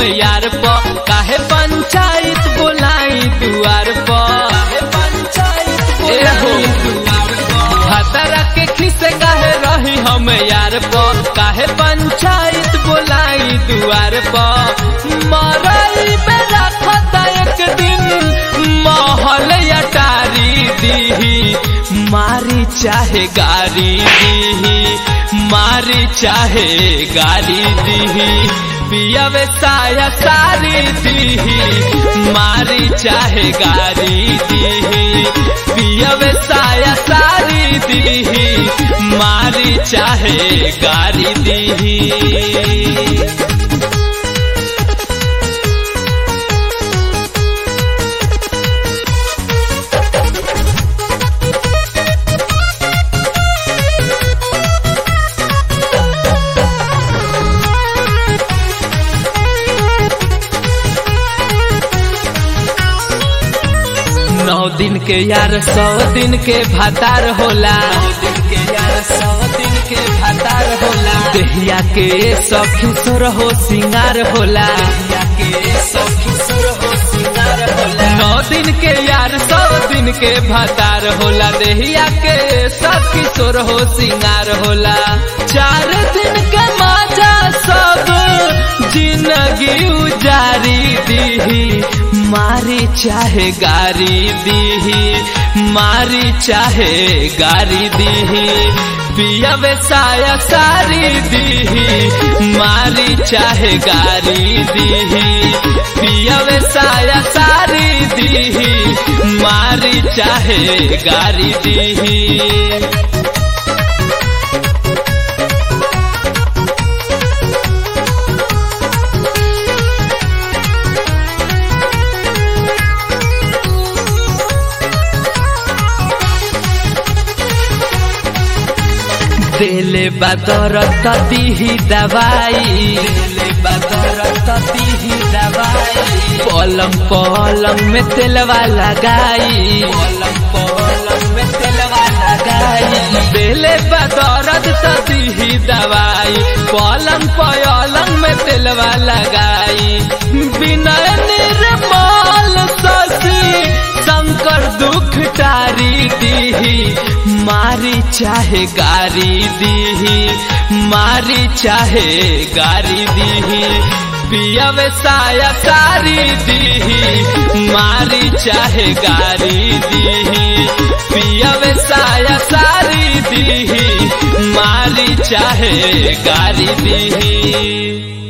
यार प काहे पंचायत बोलाई दुआर प एहो हतरा के खिसे काहे रही हम यार प काहे पंचायत बोलाई दुआर प मरई में रखता एक दिन महल अटारी दीही मारी चाहे गारी दीही मारी चाहे गारी दीही पियवे साया सारी दीही मारी चाहे गारी दीही पियवे साया सारी दीही मारी चाहे गारी दीही नौ दिन के यार सौ दिन के भातार होला दिन के यार सौ दिन के भातार होला देहिया के सखी सुर हो सिंगार होला देहिया के सखी सुर हो सिंगार होला नौ दिन के यार सौ दिन के भातार होला देहिया के सखी सुर हो सिंगार होला चार दिन के माजा सब जिंदगी उजारी दीही मारी चाहे गारी दीही मारी चाहे गारी दीही पियवे साया सारी दीही मारी चाहे गारी दीही पियवे साया सारी दीही मारी चाहे गारी दीही देले बदर ततीही दवाई देले बदर ततीही दवाई पलम पलम में तेलवा लगाई पलम पलम में तेलवा लगाई देले बदरद ततीही दवाई पलम पलम में तेलवा लगाई बिना निर्मल ससी शंकर दुख टारी दीही मारी चाहे गारी दीही मारी चाहे गारी दीही पियवे साया सारी दीही मारी चाहे गारी दीही पियवे साया सारी दीही मारी चाहे गारी दीही